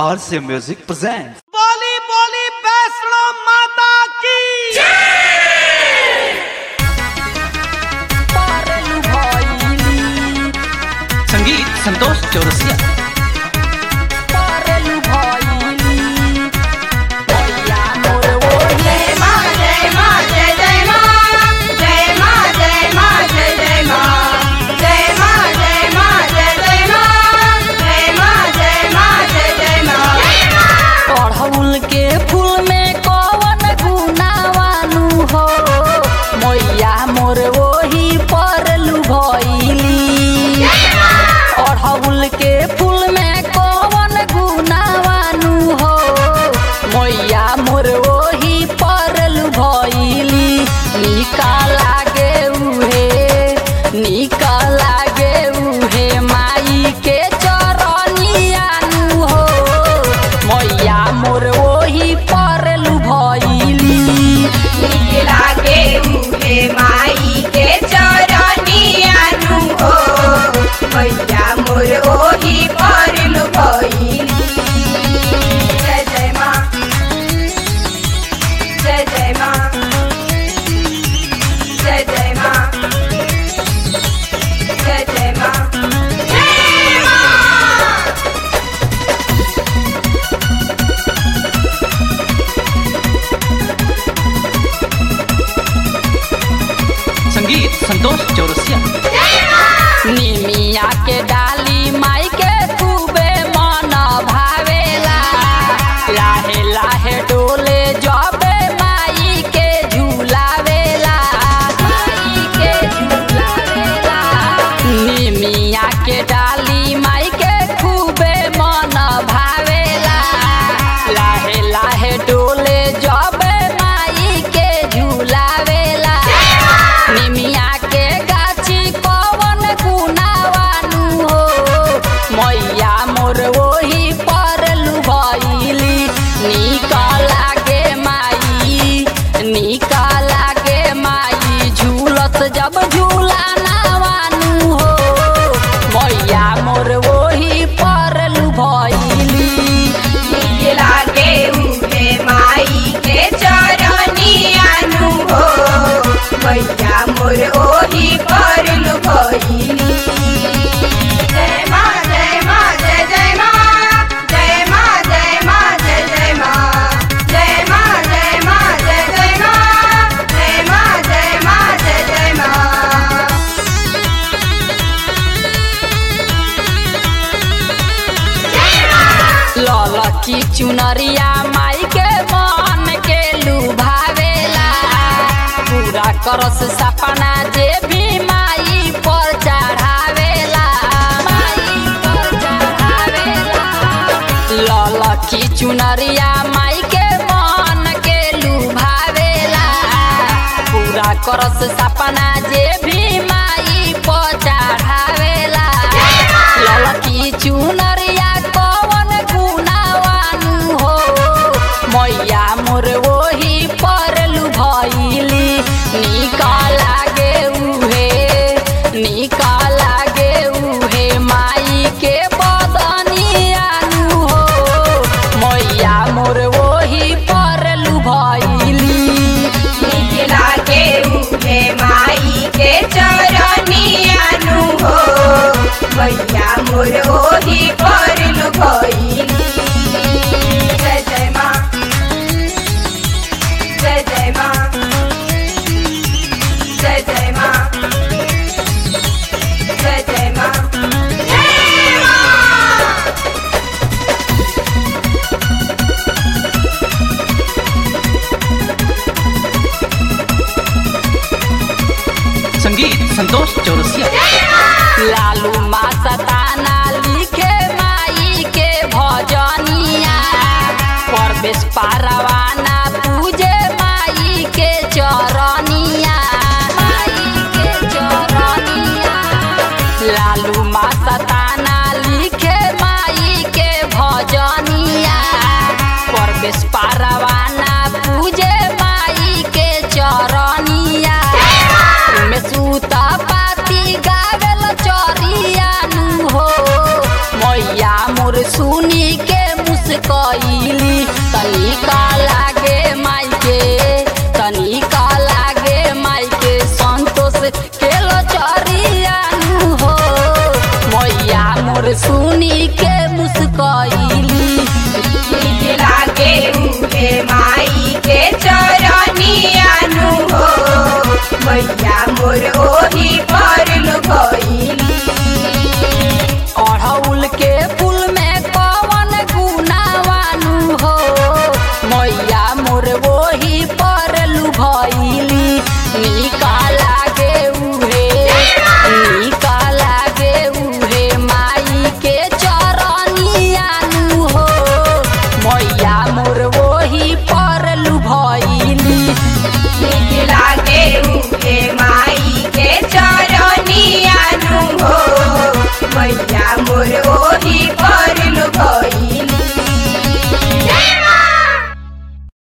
RC Music presents. बोली बोली वैष्णो माता की संगीत संतोष चौरसिया जय मां जय मां जय जय मां जय मां जय मां जय जय मां जय मां जय मां जय जय मां जय मां जय मां जय जय मां अड़हुल के फूल में कौन गुनावानु हो मैया मोर ओही परलू भइली अड़हुल के फूल में कौन गुनावानु हो मैया मोर ओही परलू भइली निका लागे उहे निका लागे उहे माई के चरनियानु हो मैया मोर ओही परलू भइली नीक लागे उहे माई के चरनिया नु हो मैया मोर ओही परलु भइली जय जय मां जय जय मां जय जय मां जय जय मां जय मां संगीत संतोष चौरसिया निमिया के डाली माई के खूबे मन भावेला लाहे लाहे डोले जबे माई के झूलावेला माई के झूलावेला निमिया के डाली माई के खूबे मन भावेला लाहे लाहे डोले जबे माई के झूलावेला निमिया के गाछी कवन गुनावानु हो मैया मोर ओही परलू भइली निक लागे माई निक लागे माई झूलत जब झूला नावानु हो मैया मोर ओही परलू भइली नीक लागे उहे माई के चरनिया नु हो मैया मोर ओही परलु भइली जय मां जय मां जय जय मां जय मां जय मां जय जय मां जय मां जय मां जय जय मां जय मां जय मां जय जय मां ललकी चुनरिया माई के मन के लुभावेला पूरा करस सपना जे भी माई पर चढ़ावेला माई पर चढ़ावेला ललकी चुनरिया माई के मन के लुभावेला पूरा करस सपना जे भी माई पर चढ़ावेला ललकी चुनरिया कवन गुनावानु हो मैया मोर ओही परलू भइली निक लागे उहे निक लागे उहे माई के बदनियानु हो मैया मोर ओही परलू भइली नीक लागे उहे माई के चरनिया नु हो मैया मोर ओही परलु भइली जय जय मां जय जय मां जय जय मां जय जय मां जय मां संगीत संतोष चौरसिया लालू मासताना लिखे माई के भजनिया परवेश पारा